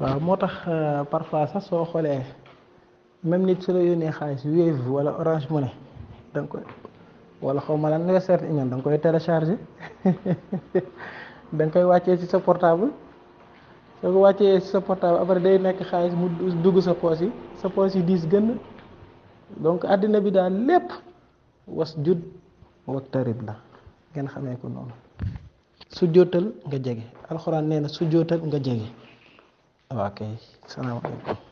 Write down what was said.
waaw moo tax parfois sax soo xoolee même nit su la yónnee xaalis Wave wala Orange Money da nga koy wala xaw ma lan Western Union da nga koy télécharger da nga koy wàccee ci sa portable soo ko wàccee ci sa portable après day nekk xaalis mu dugg sa poos yi sa poos yi diis gën donc àddina bi daal lépp was jud waktarib la ngeen xamee ko noonu su jootal nga jege alxuraan nee na su jootal nga jege waaw kay salaamaaleykum